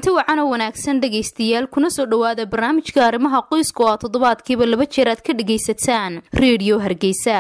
kulanti wacan oo wanaagsan dhegaystayaal kuna soo dhowaada barnaamijka arrimaha qoyska oo aad toddobaadkiiba laba jeer aad ka dhegaysataan reediyo hargeysa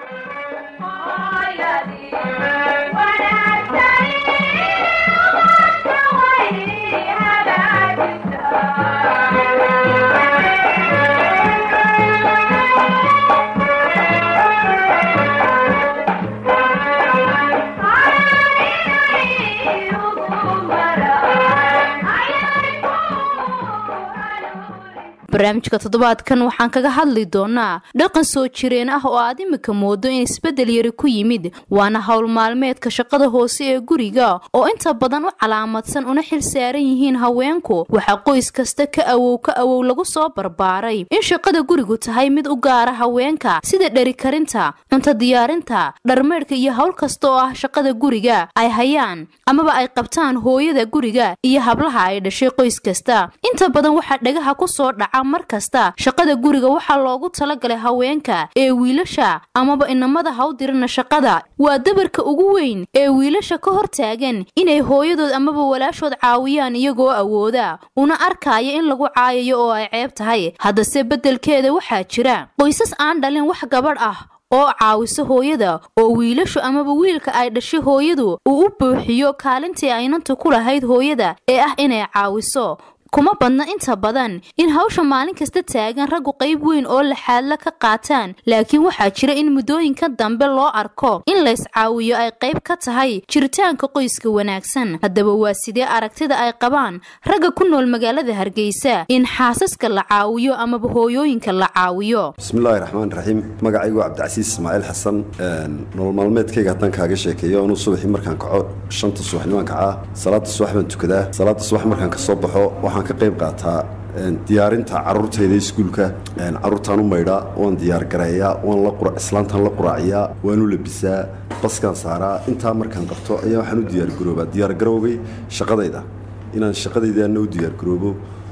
barnaamijka toddobaadkan waxaan kaga hadli doonaa dhaqan soo jireen ah oo aad imika moodo in isbeddel yari ku yimid waana howl maalmeedka shaqada hoose ee guriga oo inta badan u calaamadsan una xil saaran yihiin haweenku waxaa qoys kasta ka awow ka awow lagu soo barbaaray in shaqada gurigu tahay mid u gaara haweenka sida dheri karinta cunto diyaarinta dharmeydhka iyo howl kasta oo ah shaqada guriga ay hayaan amaba ay qabtaan hooyada guriga iyo hablaha ay dhashay qoys kasta inta badan waxaa dhagaha kusoo dhaca mar kasta shaqada guriga waxaa loogu talagalay haweenka ee wiilasha amaba inamada hawdirana shaqada waa dabarka ugu weyn ee wiilasha ka hor taagan inay hooyadood amaba walaashood caawiyaan iyagoo awooda una arkaya in lagu caayayo oo ay ceeb tahay haddase beddelkeeda waxaa jira qoysas aan dhalin wax gabadh ah oo caawiso hooyada oo wiilashu amaba wiilka ay dhashay hooyadu uu u buuxiyo kaalintii aynanta ku lahayd hooyada ee ah inay caawiso kuma badna inta badan in hawsha maalin kasta taagan raggu qayb weyn oo laxaadla ka qaataan laakiin waxaa jira in muddooyinka dambe loo arko in layscaawiyo ay qayb ka tahay jiritaanka qoyska wanaagsan haddaba waa sidee aragtida ay qabaan ragga ku nool magaalada hargeysa in xaasaska la caawiyo amaba hooyooyinka la caawiyo bismillaahi raxmaan raxiim magacaygu cabdicasiis ismaaciil xasan nolol maalmeedkayga haddaan kaaga sheekeeyo anuu subaxii markaan kaco shanta subaxnimaan kacaa salaada subax baan tukadaa salaada subax markaan kasoo baxo waxaan ka qayb qaataa diyaarinta caruurtayda iskuulka caruurtaan u maydhaa waan diyaargareeyaa waan islaantaan la quraaciyaa waan u labisaa baskaan saaraa intaa markaan qabto ayaa waxaan u diyaargaroobaa diyaargarowgay shaqadayda inaan shaqadaydaana u diyaargaroobo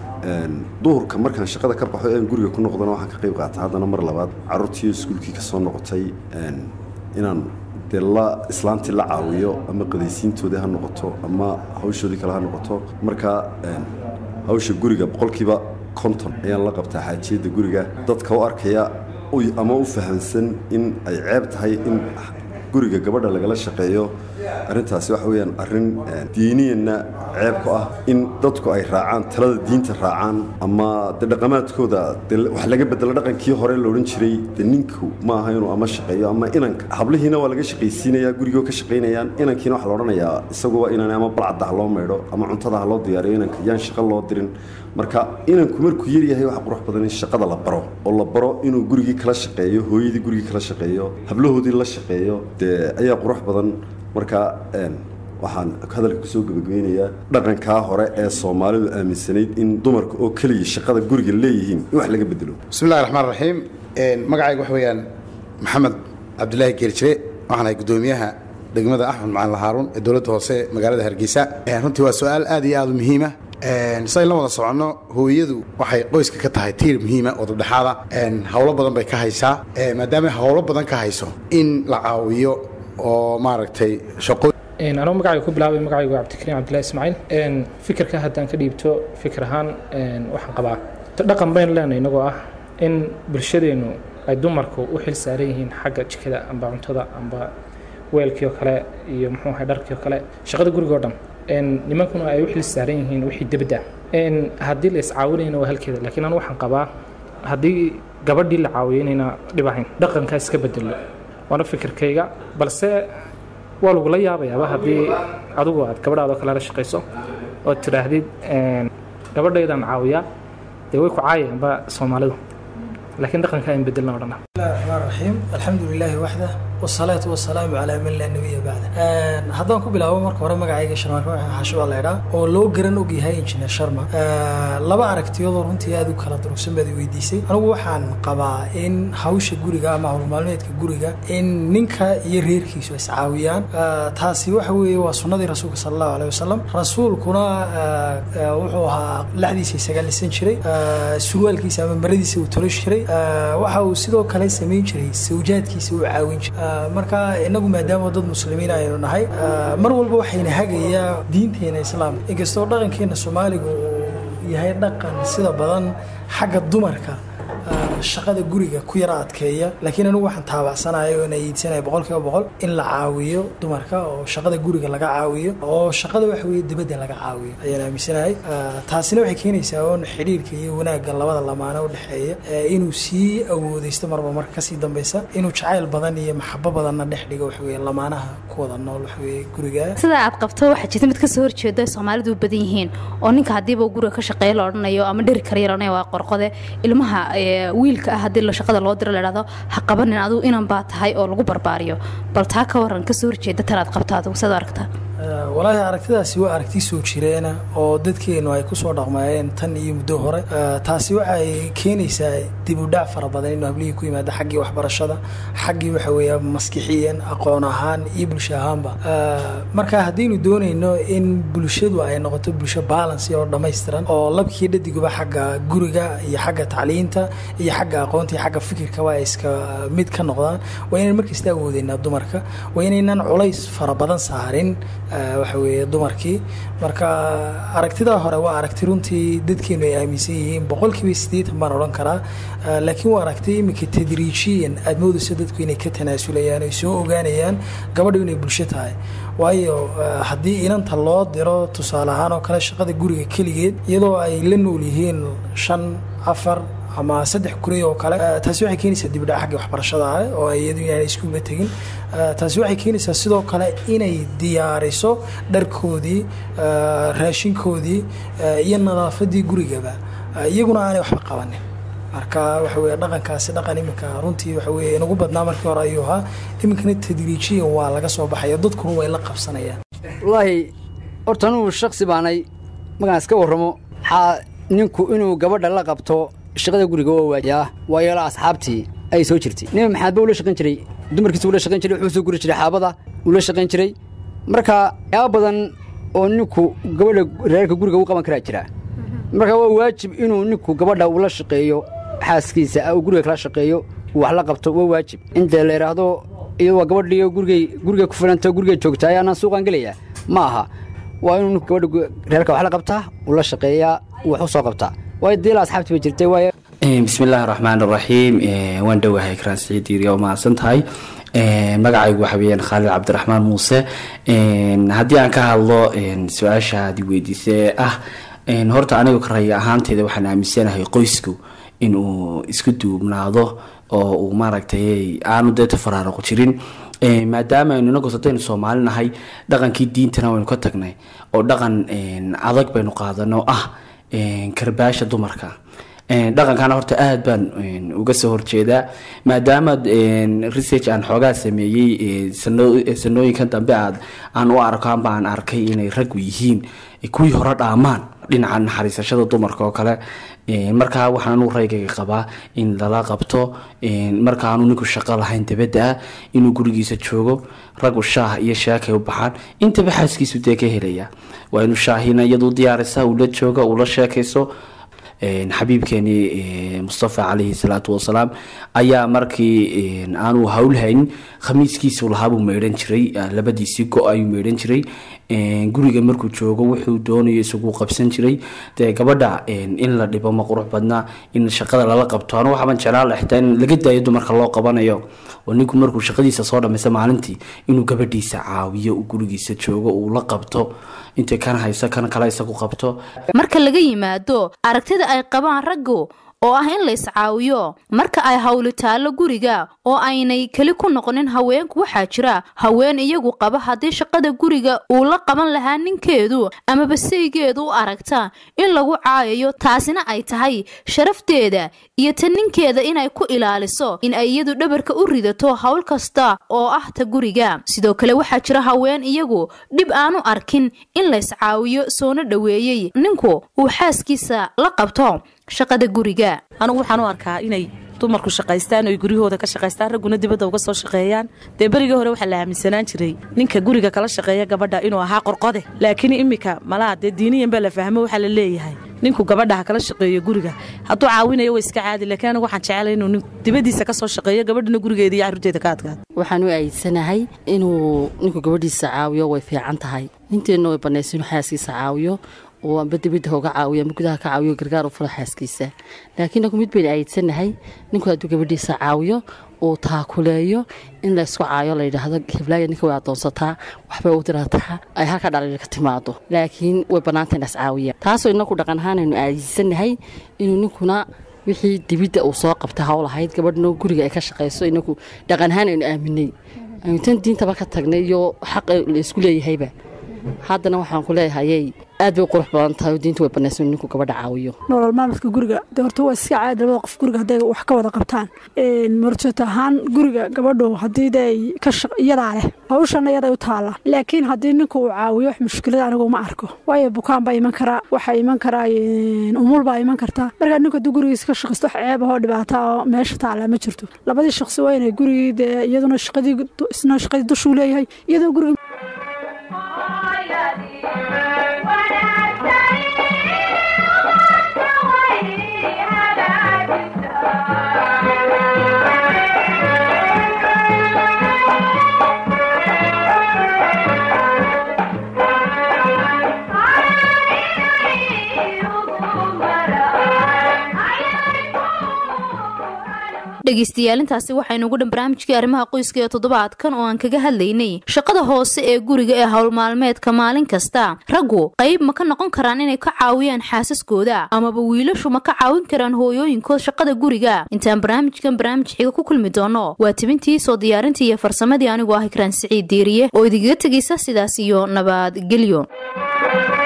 duhurka markaan shaqada ka baxo ean guriga ku noqdana waxaan ka qayb qaataa haddana mar labaad caruurtii iskuulkii ka soo noqotay inaan dee la islaantii la caawiyo ama qadaysiintoodii ha noqoto ama hawshoodii kale ha noqoto marka hawsha guriga boqolkiiba konton ayaan la qabtaa xaajiyadda guriga dadka u arkaya ama u fahamsan in ay ceeb tahay in guriga gabadha lagala shaqeeyo arrintaasi waxa weyaan arrin diiniyanna ceeb ku ah in dadku ay raacaan talada diinta raacaan ama de dhaqamaadkooda de wax laga bedelo dhaqankii hore la odhan jiray de ninku ma aha inuu ama shaqeeyo ama inanka hablihiina waa laga shaqaysiinayaa gurigoo ka shaqaynayaan inankiina waxa la odhanayaa isaguba inaan ama balcadda ha loo maydho ama cuntada ha loo diyaariyo inanka yaan shaqo loo dirin marka inanku markuu yaryahay waxa qurux badan in shaqada la baro oo la baro inuu gurigii kala shaqeeyo hooyadii gurigii kala shaqeeyo hablahoodii la shaqeeyo dee ayaa qurux badan marka waxaan hadalka kusoo gebageynayaa dhaqankaa hore ee soomaalidu aaminsanayd in dumarka oo keliya shaqada guriga leeyihiin in wax laga bedelo bismillahi raxmaan raxiim magacayga waxa weeyaan maxamed cabdilaahi geerjire waxaan ahay guddoomiyaha degmada axmed macalin haaruun ee dowladda hoose magaalada hargeysa runtii waa su-aal aad iyo aad u muhiima sidayn la wada soconno hooyadu waxay qoyska ka tahay tiir muhiima oo dabdhexaada howlo badan bay ka haysaa maadaama howlo badan ka hayso in la caawiyo oo maaragtay shaqo anuu magacayga ku bilaabay magacaygu cabdikariim cabdillahi ismaaciil fikirka haddaan ka dhiibto fikir ahaan waxaan qabaa dhaqan baynu leenahay inagoo ah in bulshadeennu ay dumarku u xil saaran yihiin xagga jikada amba cuntada amba weelkii oo kale iyo muxuu ahay dharkii oo kale shaqada gurigoo dhan nimankuna ay u xil saaran yihiin wixii debadda haddii la iscaawinayna waa halkeeda laakiin anu waxaan qabaa haddii gabadhii la caawiyo inayna dhib ahayn dhaqankaa iska bedelo waana fikirkayga balse waa lagula yaabayaaba haddii adugu aad gabadhaadoo kale la shaqayso ood tidhaahdid gabadhaydaan caawiyaa dee way ku caayaanba soomaalidu laakiin dhaqankaa in bedelna o dhana bismillahi raxmaan raxiim alxamdu lilaahi waxda wasalaatu wasalaamu calaa man laa nabiya bacda haddaan ku bilaabo marka hore magacayga sharmaarka xasho baa laydhaa oo loo garan og yahay injineer sharma laba aragtiyoodoo runtii aad u kala durugsan baad i weydiisay anigu waxaan qabaa in hawsha guriga ama howlmaalmeedka guriga in ninka iyo reerkiisu iscaawiyaan taasi waxa weeye waa sunnadii rasuulka sala allahu aleyh wasalam rasuulkuna wuxuu ahaa laxdiisa isaga lisan jiray surwaalkiisa ama maradiisa uu tolosh jiray waxa uu sidoo kale kale samayn jiray sawjaadkiisa u caawin jiray marka inagu maadaama dad muslimiin aynu nahay mar walba waxayna hagayaa diinteena islaamka inkastoo dhaqankeena soomaaliga uu yahay dhaqan sida badan xagga dumarka shaqada guriga ku yara adkeeya laakiin anigu waxaan taabacsanayo oona iidsanaya boqolkiiba boqol in la caawiyo dumarka oo shaqada guriga laga caawiyo oo shaqada waxa weye dibadda laga caawiyo ayaan aaminsanahay taasina waxay keenaysaa oon xidhiirka iyo wanaagga labada lamaane u dhexeeya inuu sii awoodeysto marba marka kasii dambeysa inuu jacayl badan iyo maxabo badanna dhex dhigo waxaweye lamaanaha ku wada nool waxaweye guriga sida aad qabto waxaa jirta mid kasoo horjeeda ay soomaalidu u badan yihiin oo ninka haddiiba guriga ka shaqeeya la odhanayo ama dheri kara odhanaya waa qorqode ilmaha wiilka ah haddii shaqada loo diro ladhahdo ha qabanin adigu inan baa tahay oo lagu barbaariyo bal taa ka waran kasoo horjeeda tanaad qabto adigu saad aragtaa walaahi aragtidaasi waa aragti soo jireena oo dadkeenu ay kusoo dhaqmayeen tan iyo muddo hore taasi waxay keenaysaa dib u dhac fara badan inuu hablihii ku yimaado xaggii waxbarashada xaggii waxa weeya maskixiyan aqoon ahaan iyo bulsho ahaanba marka haddaynu doonayno in bulshadu ay noqoto bulsho balance oo dhammaystiran oo labkii dhadiguba xagga guriga iyo xagga tacliinta iyo xagga aqoonta iyo xagga fikirkaba ay iska mid ka noqdaan waa inaan markasta awoodeynaa dumarka waa inaynan culays fara badan saarin waxa weeye dumarkii marka aragtidaa hore waa aragti runtii dadkeenu ay aaminsan yihiin boqolkiiba siddeetan baan odhan karaa laakiin waa aragti iminka tadriijiyan aad moodayso dadku inay ka tanaasulayaan ay soo ogaanayaan gabadhu inay bulsho tahay waayo haddii inanta loo diro tusaale ahaan oo kale shaqada guriga keligeed iyadoo ay la nool yihiin shan afar ama saddex kuray oo kale taasi waxay keenaysaa dibdhac xagga waxbarashada ah oo iyadu inaanay iskuulba tegin taasi waxay keenaysaa sidoo kale inay diyaariso dharkoodii raashinkoodii iyo nadaafadii gurigaba iyaguna aanay waxba qabanin marka waxa weye dhaqankaasi dhaqan iminka runtii waxa weye inagu badnaa markii hore ayuu ahaa iminkana tadriijiyan waa laga soo baxaya dadkuna way la qabsanayaan wallaahi horta anugu shaksi baanay markaan iska warramo waxaa ninku inuu gabadha la qabto shaqada guriga waa waajiyaa waayeelo asxaabtii ay soo jirtay nebi maxamed ba ula shaqayn jiray dumarkiisa ula shaqayn jiray wuxuu soo guri jiray xaabada ula shaqayn jiray marka yaaba badan oo ninku gabadha reerka guriga u qaban karaa jira marka waa waajib inuu ninku gabadha ula shaqeeyo xaaskiisa uu guriga kala shaqeeyo uu wax la qabto waa waajib inta la yidhaahdo iyadoo waa gabadhiyo gurigay guriga ku filanta guriga joogtaa ayaanaan suuqaan gelayaa ma aha waa inuu ninku gabadha reerka wax la qabtaa ula shaqeeyaa wax u soo qabtaa waayo diila asxaabtii bay jirtay waayo bismi illaahi raxmaan raxiim waan dhowahay karaan siciid diiriya oo mahadsan tahay magacaygu waxa weeyaan khaalid cabdiraxmaan muuse haddii aan ka hadlo su-aasha aad weydiisay ee ah horta anigu karaya ahaanteeda waxaan aaminsanahay qoysku inuu isku duubnaado oo uu maaragtay aanu dee tafaraaruq jirin maadaama aynu inagu sadaynu soomaali nahay dhaqankii diintana waynu ka tagnay oo dhaqan adag baynu qaadano ah karbaasha dumarka dhaqankana horta aada baan uga soo horjeedaa maadaama research aan xoogaa sameeyey sanooyinkan dambe aad aan u arko amba aan arkay inay raggu yihiin kuwii hore dhaamaan dhinaca naxariisashada dumarka oo kale markaa waxaan anugu raygayga qabaa in lala qabto marka aanu ninku shaqo lahayn dabadda ah inuu gurigiisa joogo raggu shaah iyo sheekay u baxaan intaba xaaskiisu dee ka helaya waa inuu shaahina iyadu diyaarisa uu la joogo uu la sheekayso xabiibkeeni mustafa calayhi salaatu wasalaam ayaa markii aanu howlhayn khamiiskiisu lahaabuu meydhan jiray labadiisii go ayuu meydhan jiray guriga markuu joogo wuxuu doonayo isagu qabsan jiray dee gabadha in la dhibo ma qurux badnaa in shaqada lala qabto anu waxaban jeclaan la xitaa in laga daayo dumarka loo qabanayo oo ninku markuu shaqadiisa soo dhammaysa maalintii inuu gabadhiisa caawiyo uu gurigiisa joogo uu la qabto intay kan hayso kan kale isagu qabto marka laga yimaado aragtida ay qabaan raggu oo ah in la iscaawiyo marka ay hawli taallo guriga oo aynay keli ku noqonin haweenku waxaa jira haween iyagu qaba haddii shaqada guriga uu la qaban lahaa ninkeedu amaba saygeedu u aragta in lagu caayayo taasina ay tahay sharafteeda iyo ta ninkeeda inay ku ilaaliso in ay iyadu dhabarka u ridato hawl kasta oo ah ta guriga sidoo kale waxaa jira haween iyagu dhib aanu arkin in la iscaawiyo soona dhoweeyey ninku uu xaaskiisa la qabto shaqada guriga anugu waxaan u arkaa inay dumarku shaqaystaan oy guryahooda ka shaqaystaan ragguna dibadda uga soo shaqeeyaan dee berigii hore waxaa la aaminsanaan jiray ninka guriga kala shaqeeya gabadha inuu ahaa qorqode laakiin iminka malaha dee diiniyan baa la fahmo waxaa la leeyahay ninku gabadha ha kala shaqeeyo guriga hadduu caawinayo waa iska caadi laakiin anigu waxaan jeclay inuu nin dibadiisa ka soo shaqeeyo gabadhana gurigeeda iyo carruurteeda ka adkaado waxaan u aayidsanahay inuu ninku gabadhiisa caawiyo way fiican tahay ninteenna way bannaysa inuu xaaskiisa caawiyo oo amba dibadda hoga caawiyo amba gudaha ka caawiyo gargaar u furo xaaskiisa laakiin nagu mid baynu aayidsanahay ninku hadduu gabadhiisa caawiyo uu taakuleeyo in laysku caayo la yidhaahdo heblaaya ninka way adoonsataa waxbay u dirataa ay halka dhalin ka timaado laakiin way bannaanta in las caawiya taasoo inaku dhaqan ahaan aynu aayidsanahay inuu ninkuna wixii dibidda uu soo qabta hawl ahayd gabadhno guriga ay ka shaqayso inaku dhaqan ahaan aynu aaminay aynu tan diintaba ka tagnay iyo xaq laysku leeyahayba haddana waxaan ku leeyahayey aad bay u qurux badan tahay oo diinta way bannaysa inuu ninku gabadha caawiyo nolol maalmadka guriga de horta waa iska caadi labada qof guriga hadday wax ka wada qabtaan marjoota ahaan guriga gabadhu haddii de ay ka shaq iyadaa leh hawshana iyaday u taalla laakiin haddii ninku uu caawiyo wax mushkilada anigu ma arko waayo bukaan baa iman karaa waxaa iman karaa umul baa iman kartaa markaa ninku hadduu gurigiisa ka shaqaysto wax ceeb ahoo dhibaata oo meesha taalla ma jirto labadii shaqsi waa inay gurigii dee iyaduna shaqadii isna shaqadii dushuu leeyahay iyadoo guriga dhegaystayaal intaasi waxaynu ugu dhan barnaamijkii arrimaha qoyska ee toddobaadkan oo aan kaga hadlaynay shaqada hoose ee guriga ee howlmaalmeedka maalin kasta raggu qayb ma ka noqon karaan inay ka caawiyaan xaasaskooda amaba wiilashu ma ka caawin karaan hooyooyinkood shaqada guriga intaan barnaamijkan barnaamij xiga ku kulmi doono waa tibintii soo diyaarintii iyo farsamadii anigoo ah ikraan siciid diiriye oo idigaga tegaysa sidaas iyo nabadgelyo